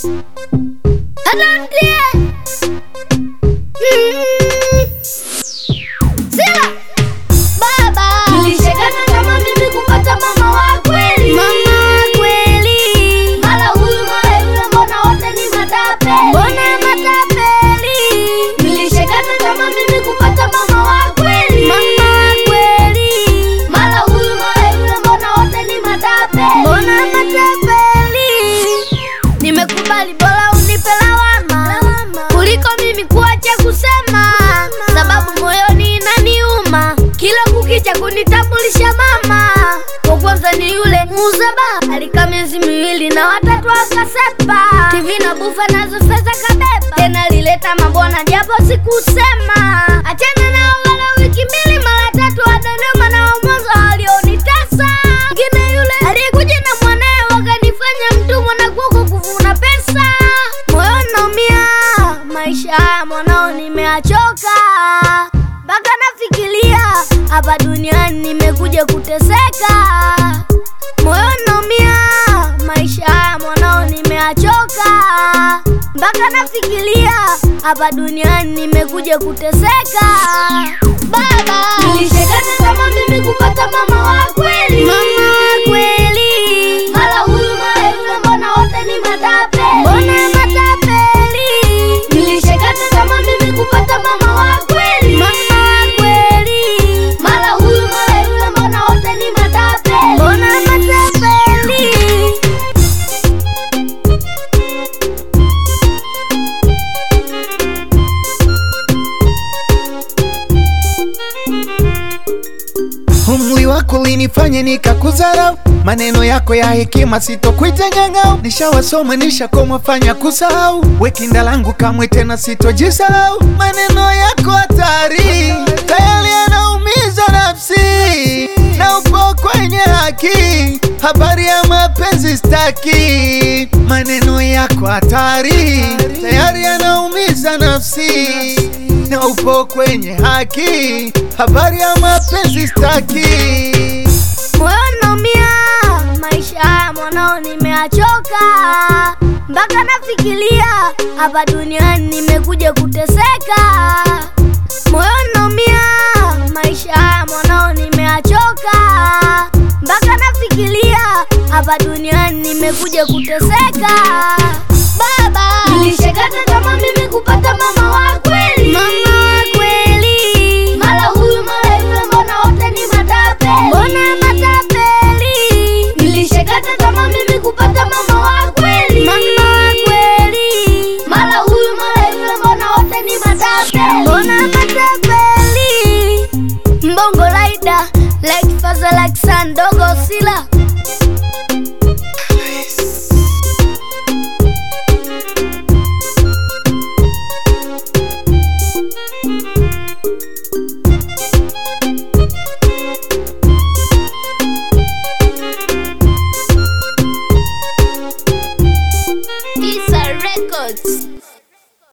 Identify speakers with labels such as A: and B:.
A: Adontie. Sila. Baba.
B: Nilishakata tamaa mimi kupata mama wa kweli.
A: Mama wa kweli.
B: Mara huyu mara yule, mbona wote ni matapeli?
A: Mbona matapeli?
B: Nilishakata tamaa mimi kupata mama wa kweli.
A: Mama wa kweli.
B: Mara huyu mara yule, mbona wote ni matapeli?
A: Mbona matapeli? Nimekubali bora unipe lawama kuliko mimi kuacha kusema, sababu moyoni inaniuma kila kukicha kunitambulisha mama. Kwa kwanza ni yule muuza baa alikaa miezi miwili na watatu akasepa, TV na bufa nazo fedha kabeba, tena alileta mabwana japo sikusema. Achana nao wala wiki mbili mara tatu wadanoma nao mwanzo walionitesa. Ngine yule aliyekuja na mwanaye wakanifanya mtumwa na kuko kuvuna pesa. Moyo naumia, maisha haya mwanao nimeachoka, mpaka nafikiria hapa duniani nimekuja kuteseka. Moyo naumia, maisha haya mwanao nimeachoka, mpaka nafikiria hapa duniani nimekuja kuteseka. Baba,
B: Nilishakata tamaa mimi kupata mama wa kweli.
A: mama wa kweli,
B: Mara huyu mara yule, mbona wote ni matapeli?
A: mbona matapeli?
B: Nilishakata tamaa mimi kupata mama wa kweli.
A: Mama wa kweli,
B: Mara huyu mara yule, mbona wote ni matapeli?
A: mbona matapeli?
C: Umri wako ulinifanya nikakudharau, maneno yako ya hekima sitokuita nyang'au. Nishawasoma nishakoma, fanya kusahau, wekinda langu kamwe tena sitojisahau. Maneno yako hatari, tayari yanaumiza nafsi, na upo kwenye haki, habari ya mapenzi staki. Maneno yako hatari, tayari yanaumiza nafsi na upo kwenye haki, habari ya mapenzi staki.
A: Moyo naumia, maisha haya mwanao nimeachoka, mpaka nafikiria hapa duniani nimekuja kuteseka. Moyo naumia, maisha haya mwanao nimeachoka, mpaka nafikiria hapa duniani nimekuja kuteseka.